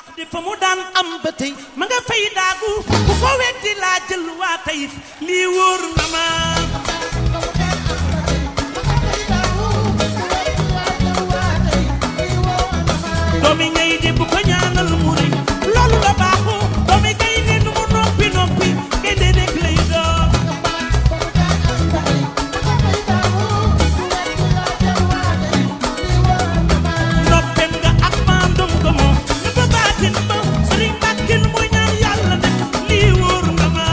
di fa mu daan am ba tey ma nga fay daagu ku ko weddi laa jël waa tayif lii wóor na ma doomi ñay di bu ko ñaanal mu rëy loolu la baaxoo doomi gay ne nu mu noppi noppi ngay dee rek lay doon noppem nga ak maandum ko moom ñu ba baatin ba sëriñ Mbàkke lu muy ñaan yàlla def lii wóor na ma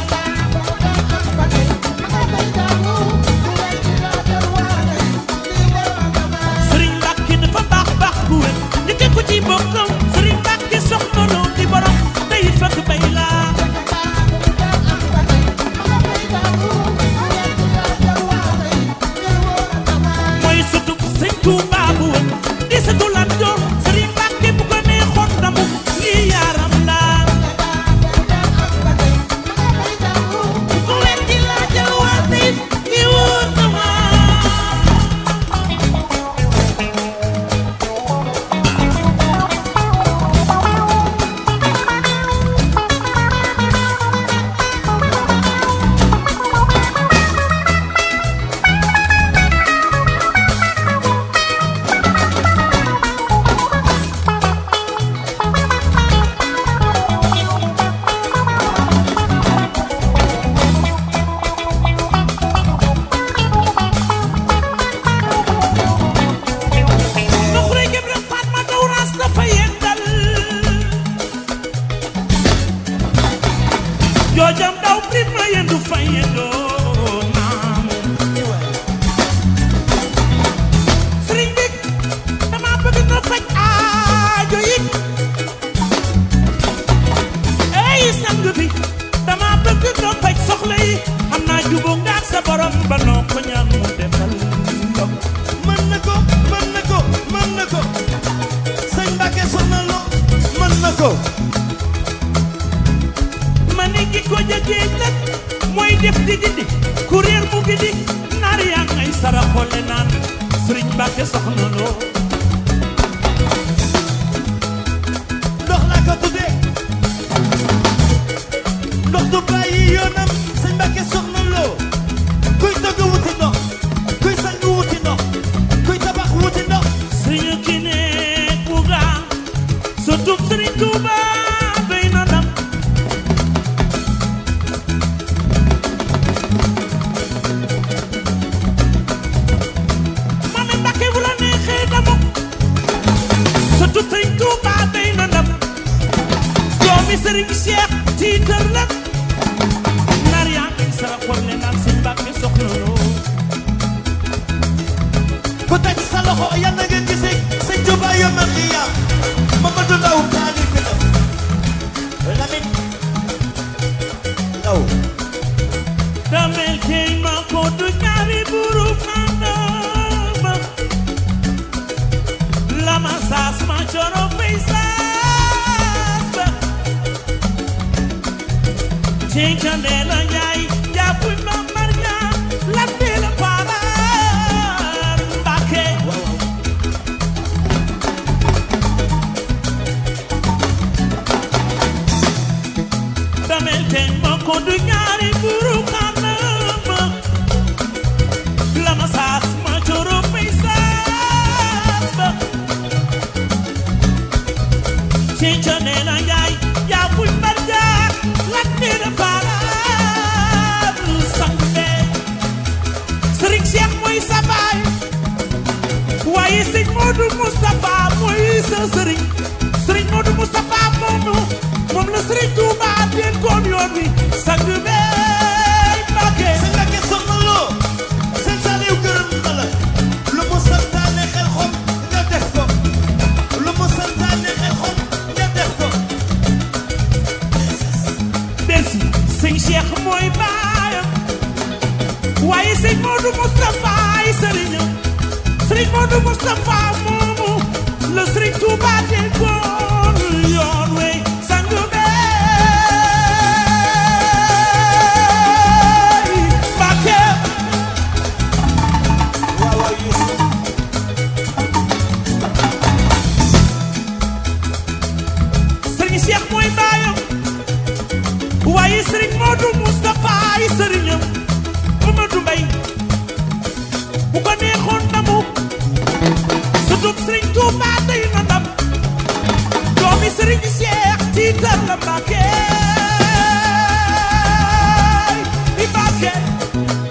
sëriñ Mbàkke dafa baax baax bu wér njëkke ko ci bokkam sëriñ Mbàkke soxna loo di borom day fekk bay laa mooy sutub sëñ Tuuba bu wér di sëtu Lat Joor sëriñ Mbàkke bu ko neexoon damu lii yaaram laa ku weddi laa jël waa tey lii wóor na ma Nuxure Ibra Fatma daw ras dafa yendal joojam daw prima yendu fa yendoo naam sëriñ bi dama bëgg na faj aajo yi ey sang bi dama bëgg na faj soxla yi xam naa jubóo nga ak sa borom ba noo ko ñaan mu defal ndam mën na ko mën na ko mën na ko sëñ Mbàkke soxna lo mën na ko ma ne ki ko jëgee nag mooy def di dindi kuréel mu ngi di naar yaa ngay sara xolle naan sëriñ Mbàkke soxna loo ndox laa ko tuddee ndox du bàyyi yoonam sëñ Mbàkke soxna lo kuy togg wuti ndox kuy sang wuti ndox kuy tabax wuti ndox sëriñ ki ne buga surtout sëriñ Tuuba doy na ndam mami Mbàkke bu la neexee damu surtout sëriñ Tuuba doy na ndam doomi sëriñ Cheikh tiitar la naar yaa ngi sara xolle naan sëñ Mbàkke soxna loo ku teg sa loxo yàlla nga gisee sëñ Tuubaa yomal xiyaam Mamadou Ndaw taali fi la Lamin Ndaw damel tey ma ko du ñaari buru mandama lama saas ma coro fay saas ba cey candela njaay jàppuy ma marja latte la parar mbake damel tey ma ko du ñaari buru mandama lama saas ma coro fay saas ba Cinca nena yaay yaa buy marja latte la parar sange Sëriñ Cheikh mooy sa baay waaye sëñ Modou Moustapha mooy sa sëriñ sëriñ Modou Moustapha moomu moom la sëriñ Touba dénkoon yoon wi sang bey Mbàkke sëñ Mbàkke soxna loo sëñ Saaliw gërëm na la lu mu santaane xel xom nga def ko lu mu santaane xel xom nga def ko Bercy sëñ Cheikh mooy baayam waaye sëñ Modou Moustapha ay sëriñam sëriñ Modou Moustapha moomu la sëriñ Touba dénkoon yoon wey sang bey Mbàkke waaw waaw Yuusu Cheikh mooy baayam waaye Serigne Modou Moustapha ay sëriñam Mamadou Mbaye bu ko neexoon ndamu sutub Serigne Touba day na ndam doomi Serigne Cheikh tiital la Mbàkke i Mbàkke